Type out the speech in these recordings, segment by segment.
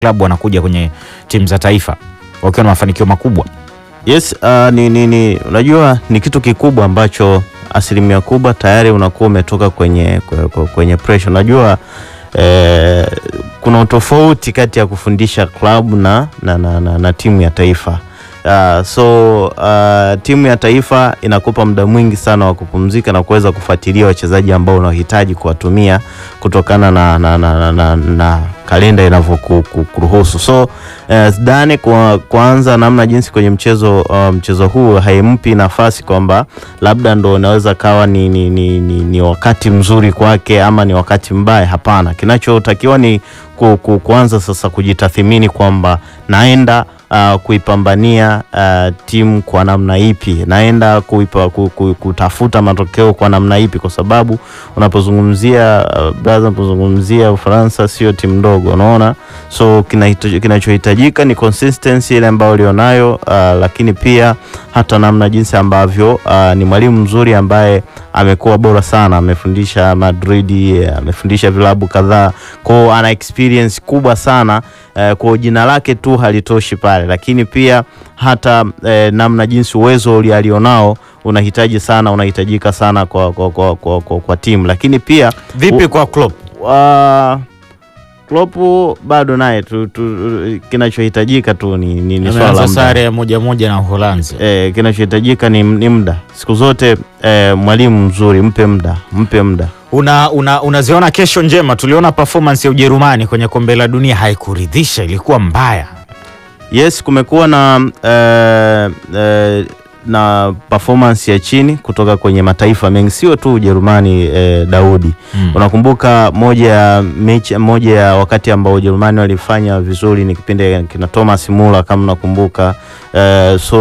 klabu wanakuja kwenye timu za taifa wakiwa na mafanikio makubwa. Yes, uh, ni, ni, ni, unajua ni kitu kikubwa ambacho asilimia kubwa tayari unakuwa umetoka kwenye, kwenye, kwenye pressure. Unajua eh, kuna utofauti kati ya kufundisha klabu na, na, na, na, na timu ya taifa. Uh, so uh, timu ya taifa inakupa muda mwingi sana wa kupumzika na kuweza kufuatilia wachezaji ambao unahitaji kuwatumia kutokana na, na, na, na, na, na kalenda inavyokuruhusu. So uh, Zidane kwa kwanza namna jinsi kwenye mchezo uh, mchezo huu haimpi nafasi kwamba labda ndo inaweza kawa ni, ni, ni, ni, ni wakati mzuri kwake ama ni wakati mbaya. Hapana, kinachotakiwa ni ku, ku, kuanza sasa kujitathimini kwamba naenda Uh, kuipambania uh, timu kwa namna ipi, naenda kuipa, ku, ku, kutafuta matokeo kwa namna ipi, kwa sababu unapozungumzia uh, braza, unapozungumzia Ufaransa sio timu ndogo, unaona. So kinachohitajika ni consistency ile ambayo ulionayo, uh, lakini pia hata namna jinsi ambavyo uh, ni mwalimu mzuri ambaye amekuwa bora sana, amefundisha Madrid, amefundisha vilabu kadhaa, kwao ana experience kubwa sana uh, kwa jina lake tu halitoshi pale, lakini pia hata uh, namna jinsi uwezo alionao unahitaji sana unahitajika sana kwa, kwa, kwa, kwa, kwa, kwa timu, lakini pia Vipi kwa Klopp? uh, Klopp bado naye tu, tu, kinachohitajika tu ni, ni, ni swala la Ameanza muda. sare ya moja moja na Uholanzi. Eh, kinachohitajika ni, ni muda siku zote. Eh, mwalimu mzuri mpe muda, mpe muda. Una, una, unaziona kesho njema. Tuliona performance ya Ujerumani kwenye kombe la dunia haikuridhisha, ilikuwa mbaya. Yes, kumekuwa na eh, eh, na performance ya chini kutoka kwenye mataifa mengi, sio tu Ujerumani. Eh, Daudi Mm. unakumbuka moja ya mechi, moja ya wakati ambao Ujerumani walifanya vizuri ni kipindi kina Thomas Muller kama unakumbuka. Eh, so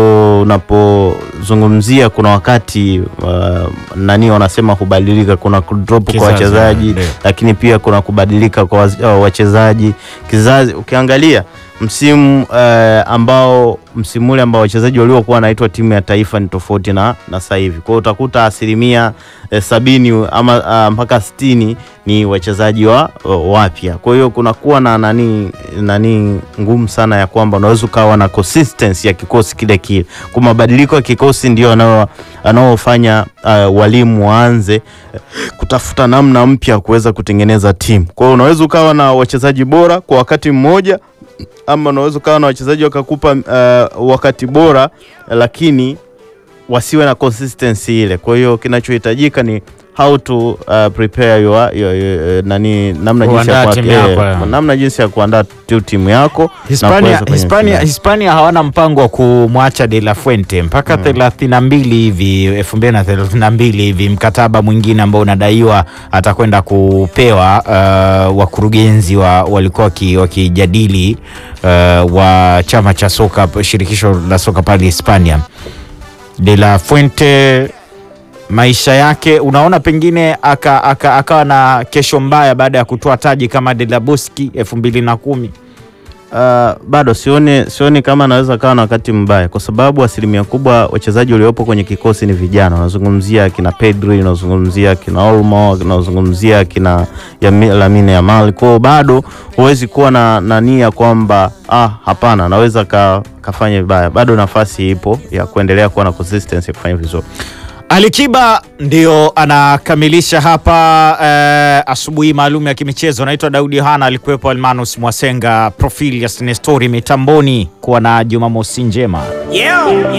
unapozungumzia kuna wakati uh, nani wanasema hubadilika, kuna drop kwa Kizazi, wachezaji ndio. lakini pia kuna kubadilika kwa waz- uh, wachezaji kizazi. Ukiangalia msimu eh, ambao msimu ule ambao wachezaji waliokuwa wanaitwa timu ya taifa ni tofauti na, na sasa hivi. Kwa hiyo utakuta asilimia eh, sabini ama ah, mpaka sitini ni wachezaji wa wa- wapya. Kwa hiyo kunakuwa na nani nani ngumu sana ya kwamba unaweza ukawa na consistency ya kikosi kile kile. Kwa mabadiliko ya kikosi ndio anao- anaofanya uh, walimu waanze eh, kutafuta namna mpya ya kuweza kutengeneza timu. Kwa hiyo unaweza ukawa na wachezaji bora kwa wakati mmoja ama unaweza ukawa na wachezaji wakakupa uh, wakati bora lakini wasiwe na consistency ile. Kwa hiyo kinachohitajika ni how to uh, prepare your, your, your, nani namna jinsi ya Kuandaa kuwa- timu yako, eh, ya. namna jinsi ya kuandaa tu timu yako na Hispania, kuweza kwenye Hispania, finali. Hispania hawana mpango wa kumwacha De La Fuente mpaka thelathini na mbili hivi elfu mbili na thelathini na mbili hivi, mkataba mwingine ambao unadaiwa atakwenda kupewa uh, wakurugenzi wa walikuwa waki- wakijadili uh, wa chama cha soka shirikisho la soka pale Hispania. De La Fuente maisha yake unaona pengine akawa aka, akawa na kesho mbaya baada ya kutoa taji kama De La Boski elfu mbili na kumi. Uh, bado sioni, sioni kama anaweza kawa na wakati mbaya, kwa sababu asilimia kubwa wachezaji waliopo kwenye kikosi ni vijana. Unazungumzia kina Pedri, unazungumzia kina Olmo, unazungumzia kina Yami- Lamine Yamal. Kwao bado huwezi kuwa na, na nia kwamba ah, hapana, anaweza ka, kafanya vibaya. Bado nafasi ipo ya kuendelea kuwa na consistency ya kufanya vizuri. Alikiba ndio anakamilisha hapa eh, asubuhi maalum ya kimichezo. Naitwa Daudi Yohana, alikuwepo Almanus Mwasenga, Profilius Nestori mitamboni. Kuwa na Jumamosi njema. Yeah.